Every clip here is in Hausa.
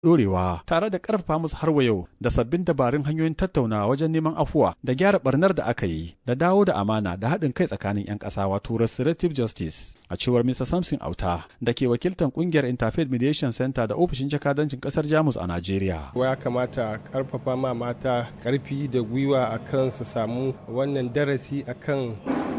ɗorewa tare da ƙarfafa musu har wa yau da sabbin dabarun hanyoyin tattaunawa wajen neman afuwa da gyara barnar da aka yi da dawo da amana da haɗin kai tsakanin 'yan ƙasa wato restorative justice a cewar Mr. Samson Auta da ke wakiltar ƙungiyar Interfaith Mediation Center da ofishin jakadancin ƙasar Jamus a Najeriya. Ya kamata ƙarfafa ma mata ƙarfi da gwiwa akan su samu wannan darasi akan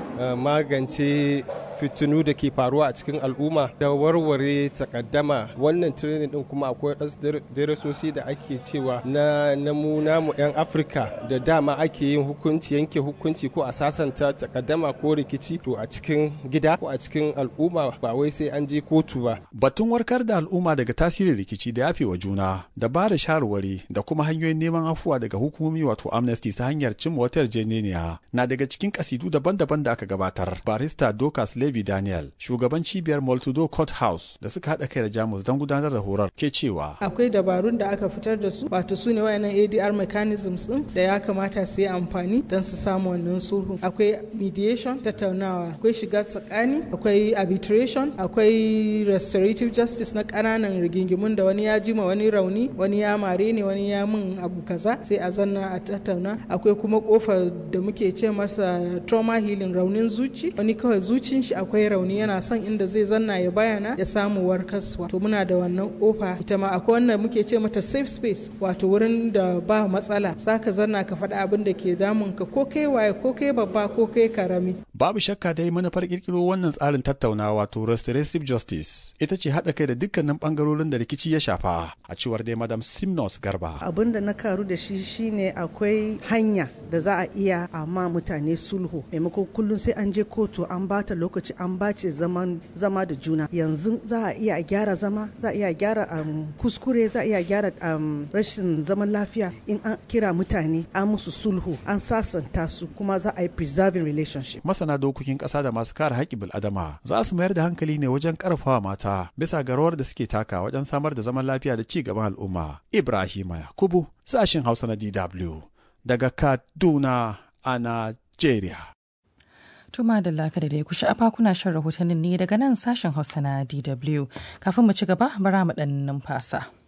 magance fitinu da ke faruwa a cikin al'umma da warware takaddama wannan training din kuma akwai wasu darasosi da ake cewa na namu namu 'yan afirka da dama ake yin hukunci yanke hukunci ko a sasanta takaddama ko rikici to a cikin gida ko a cikin al'umma ba wai sai an je kotu ba batun warkar da al'umma daga tasirin rikici da yafe wa juna da ba da shawarwari da kuma hanyoyin neman afuwa daga hukumomi wato amnesty ta hanyar cimma wata yarjejeniya na daga cikin kasidu daban-daban da aka gabatar barista dokas Levi Daniel, shugaban cibiyar Multido Court House da suka haɗa kai da Jamus don gudanar da horar ke cewa. Akwai dabarun da aka fitar da su, wato su ne wayannan ADR mechanisms din da ya kamata su yi amfani don su samu wannan sulhu. Akwai mediation, tattaunawa, akwai shiga tsakani, akwai arbitration, akwai restorative justice na ƙananan rigingimun da wani ya jima wani rauni, wani ya mare ne, wani ya min abu kaza, sai a zanna a tattauna. Akwai kuma kofa da muke ce masa trauma healing raunin zuci, wani kawai zucin shi akwai rauni yana son inda zai zanna ya bayana ya samu warkaswa to muna da wannan kofa ita ma akwai wanda muke ce mata safe space wato wurin da ba matsala saka zanna ka faɗa abin da ke damun ka ko kai waye ko kai babba ko kai karami babu shakka dai manufar kirkiro wannan tsarin tattaunawa wato restorative justice ita ce haɗa kai da dukkanin bangarorin da rikici ya shafa a cewar dai madam simnos garba abin da na karu da shi shine akwai hanya da za a iya amma mutane sulhu maimakon kullum sai an je kotu an bata lokaci an bace zaman zama da juna yanzu za a iya gyara zama za a iya gyara um, kuskure za a iya gyara um, rashin zaman lafiya in an kira mutane an musu sulhu an sasanta su kuma za a yi preserving relationship masana dokokin ƙasa da masu kare haƙƙin bil'adama za su mayar da hankali ne wajen ƙarfafa mata bisa ga rawar da suke taka wajen samar da zaman lafiya da ci gaban al'umma ibrahima yakubu sashin hausa na dw daga kaduna a najeriya Tuma da laka da dai ku sha'afa kuna shan rahotannin ne daga nan sashen Hausa na DW. Kafin mu ci gaba bara mu ɗan numfasa.